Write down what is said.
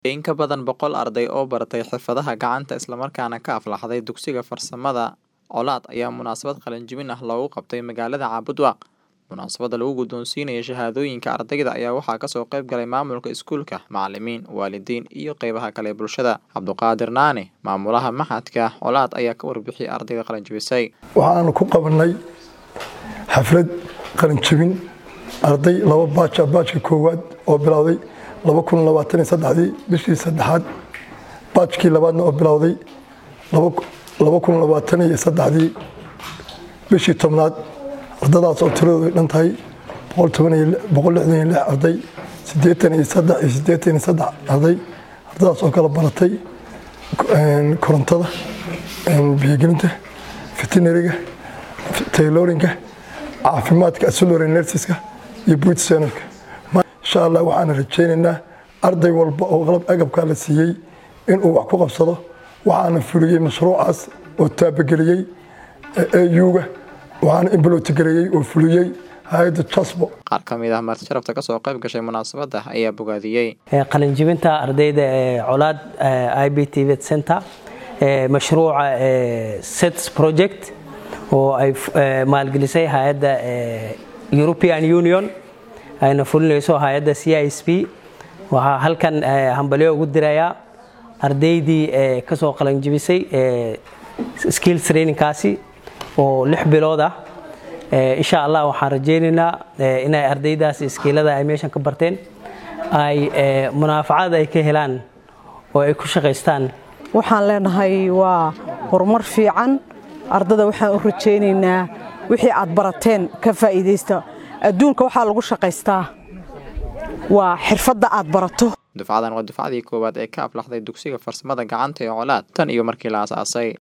In ka badan boqol arday oo baratay xirfadaha gacanta isla markaana ka aflaxday dugsiga farsamada Colaad ayaa munaasabad qalin-jebin ah loogu qabtay magaalada Caabudwaaq. Munaasabadda lagu guddoonsiinayo shahaadooyinka ardayda ayaa waxaa kasoo qayb galay maamulka iskuulka, macalimiin, waalidiin iyo qeybaha kale ee bulshada. Cabduqaadir Naane, maamulaha maxadka Colaad ayaa ka warbixiyay ardayda qalin-jebisay. waxaanu ku qabanay xaflad qalin-jebin arday laba baaj ah baajka koowaad oo bilowday dii bishii saddexaad baajkii labaadna oo bilowday dii bishii tobnaad ardadaas oo tiradoodu dhan tahay arday arday ardadaas oo kala baratay korontada biyogelinta veterinariga taylorinka caafimaadka asulary nersiska iyo buutsenarka insha allah waxaan rajaynaynaa arday walba oo qalab agabkaa la siiyey inuu wax ku qabsado waxaana fuliyey mashruucaas oo taabageliyey auga waxaana imbalootigareeyey oo fuliyey hay-adda jasbo Qaar ka mid ah marti sharafta kasoo qayb gashay munaasabadda ayaa bogaadiyey. qalinjibinta ardayda ee colaad i b t vet center ee mashruuca ee sets project oo ay eh, maalgelisay hay-adda eh, european union ayna fulinayso hay-adda c i s p waxaa halkan eh, hambalyo ugu dirayaa ardaydii eh, kasoo qalinjibisay eh, skills trainingkaasi oo lix bilood ah Eh, insha allah waxaan rajaynaynaa eh, inay ardaydaas iskiilada ay meeshan ka barteen ay eh, munaafacad ay ka helaan oo ay ku shaqaystaan waxaan leenahay waa horumar fiican ardada waxaan u rajaynaynaa wixii aad barateen ka faa'iidaysta adduunka waxaa lagu shaqaystaa waa xirfadda aad barato Dufcadan waa dufcadii koowaad ee ka aflaxday dugsiga farsamada gacanta ee Colaad tan iyo markii la aasaasay.